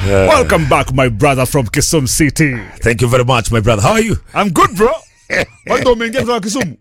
Welcome back, my brother from Kisumu City. Thank you very much, my brother. How are you? I'm good, bro. Kwani ndo umeingia kutoka Kisumu?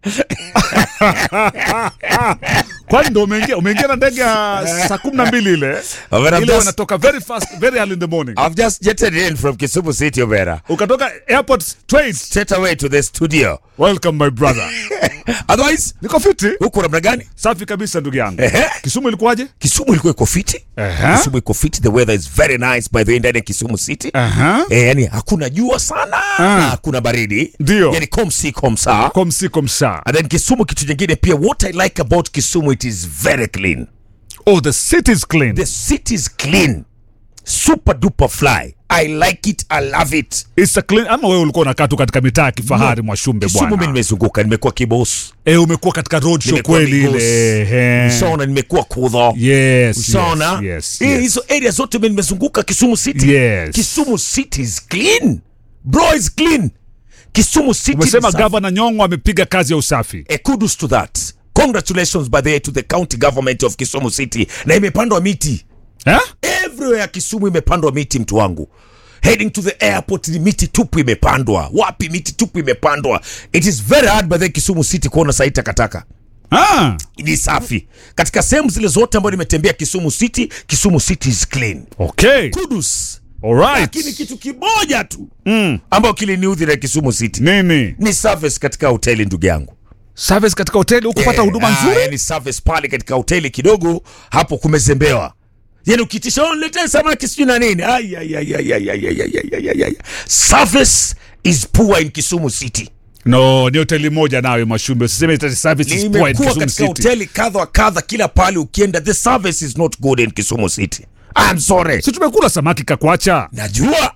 Kwani ndo umeingia umeingia na ndege ya saa kumi na mbili ile Oh, but I'm ile just- wanatoka very fast very early in the morning. I've just jetted in from Kisumu City, Obera. Ukatoka airport straight. Straight away to the studio. Welcome my brother. Otherwise, Niko fiti. huko namna gani? Safi kabisa ndugu yangu. Ehe. Kisumu ilikuwaje? Kisumu ilikuwa iko fiti. Ehe. Kisumu iko fiti. The weather is very nice by the way ndani ya Kisumu City. Aha. Eh, yani hakuna jua sana na hakuna baridi. Ndio. Yani komsi komsa. Komsi komsa. And then Kisumu kitu kingine pia what I like about Kisumu it is very clean. Oh, the city is clean. The city is clean. Super duper fly. I like it. I love it. It's a clean. Ama wewe ulikuwa unakaa tu katika mitaa ya kifahari mwa Shumbe Kisumu mimi bwana. nimezunguka, nimekuwa kibosi. Eh, umekuwa katika road show Nimekuwa kweli Migos. ile. Ehe. Ushaona nimekuwa kudho. Yes. Ushaona? Yes. Yes. Eh, yes. hizo area zote mimi nimezunguka Kisumu City. Yes. Kisumu City is clean. Bro is clean. Kisumu City Umesema ni safi. gavana Nyong'o amepiga kazi ya usafi. A kudos to that. Congratulations by the way to the county government of Kisumu City. Na imepandwa miti. Eh? Everywhere Kisumu imepandwa miti mtu wangu. Heading to the airport ni miti tupu imepandwa. Wapi miti tupu imepandwa. It is very hard by the way Kisumu City kuona sahi takataka. Ah, Ni safi. Katika sehemu zile zote ambayo nimetembea Kisumu City, Kisumu City is clean. okay. Kudos. All right. Lakini kitu kimoja tu mm. ambayo kiliniudhi na Kisumu City Nini? ni service katika hoteli ndugu yangu. Service katika hoteli ukupata Eh, huduma ah, nzuri? yani service pale katika hoteli kidogo hapo kumezembewa. Yani ukitisha oh, niletee samaki sijui na nini. Ai, ai, ai, ai, ai, ai, ai, ai, ai, ai, ai. Service is poor in Kisumu City. No, ni hoteli moja nawe Mashumbe. Usiseme ita service is poor in Nimekuwa Kisumu katika City. hoteli kadha wa kadha, kila pale ukienda, the service is not good in Kisumu City. I'm sorry. Si tumekula samaki kakwacha. Najua,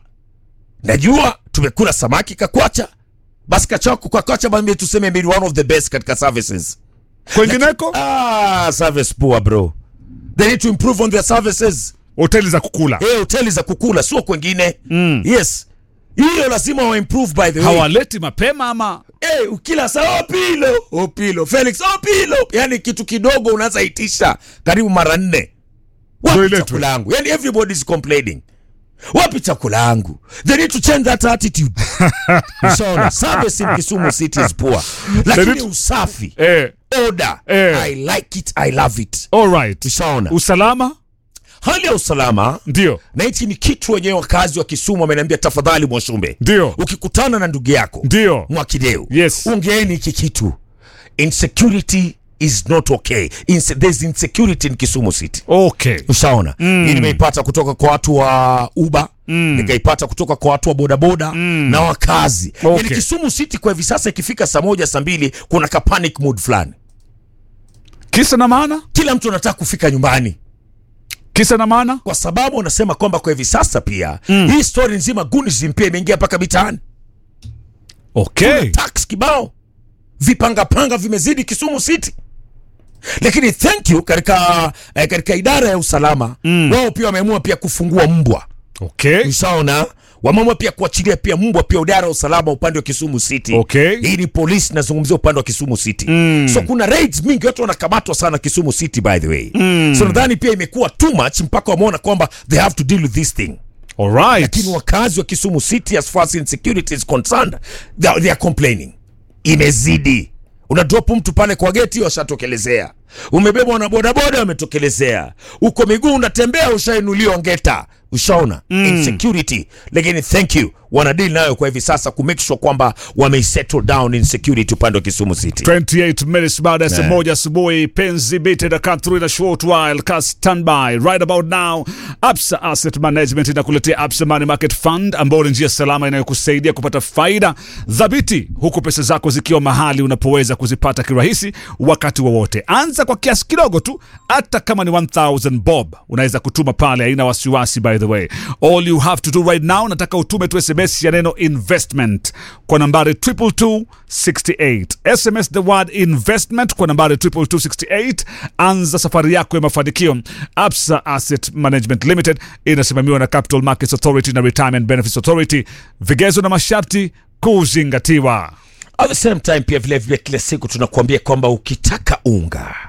najua tumekula samaki kakwacha, basi kachako kakwacha, basi tuseme maybe one of the best katika services. Kwengineko Ah, service poor bro. They need to improve on their services. hoteli za kukula. Eh, hoteli za kukula sio kwengine. Mm. Yes. Hiyo lazima wa improve by the way. Hawaleti mapema ama Eh, ukila saa opilo, opilo, Felix opilo. Yaani kitu kidogo unaweza itisha karibu mara nne. Ndio Wapi iletwe. chakula yangu? Yaani everybody is complaining. Wapi chakula yangu? They need to change that attitude. Ushaona? Service in Kisumu City is poor. Lakini need- usafi, eh, order, Eh. I like it, I love it. all right. Ushaona? Usalama Hali ya usalama ndio na hichi ni kitu wenyewe wakazi wa Kisumu wameniambia, tafadhali Mwashumbe, ndio ukikutana na ndugu yako ndio Mwakideu, Yes. ongeeni hiki kitu. Insecurity is not okay. Inse there's insecurity in Kisumu City. okay. Ushaona? Hii nimeipata kutoka kwa watu wa Uber, nikaipata kutoka kwa watu wa bodaboda na wakazi. Okay. Yaani Kisumu City kwa hivi sasa ikifika saa moja saa mbili kuna ka panic mood fulani. Kisa na maana, Kila mtu anataka kufika nyumbani. kisa na maana. kwa sababu wanasema kwamba kwa hivi sasa pia mm. hii story nzima gunism pia imeingia mpaka mitaani Okay. tax kibao vipangapanga vimezidi Kisumu City lakini thank you katika eh, katika idara ya usalama mm. wao pia wameamua pia kufungua mbwa Okay. ushaona wameamua pia kuachilia pia mbwa pia idara ya usalama upande wa Kisumu City Okay. hii ni polisi nazungumzia upande wa Kisumu City mm. so kuna raids mingi watu wanakamatwa sana Kisumu City by the way mm. so nadhani pia imekuwa too much mpaka wameona kwamba they have to deal with this thing All right. lakini wakazi wa Kisumu City as far as insecurity is concerned they are, they are complaining imezidi una drop mtu pale kwa geti washatokelezea umebebwa na bodaboda wametokelezea uko miguu unatembea ushainuliwa ngeta ushaona mm. insecurity lakini thank you wanadili nayo kwa hivi sasa ku make sure kwamba wameisettle down insecurity upande wa Kisumu City 28 minutes baada ya saa moja asubuhi penzi bite the cut through in a short while ka standby right about now absa asset management inakuletea absa money market fund ambao ni njia salama inayokusaidia kupata faida dhabiti huku pesa zako zikiwa mahali unapoweza kuzipata kirahisi wakati wowote anza kwa kiasi kidogo tu hata kama ni 1000 bob unaweza kutuma pale haina wasiwasi by the way all you have to do right now nataka utume tu sms ya neno investment kwa nambari 22268 sms the word investment kwa nambari 22268 anza safari yako ya mafanikio absa asset management limited inasimamiwa na capital markets authority na retirement benefits authority vigezo na masharti kuzingatiwa at the same time pia vile vile kila siku tunakuambia kwamba ukitaka unga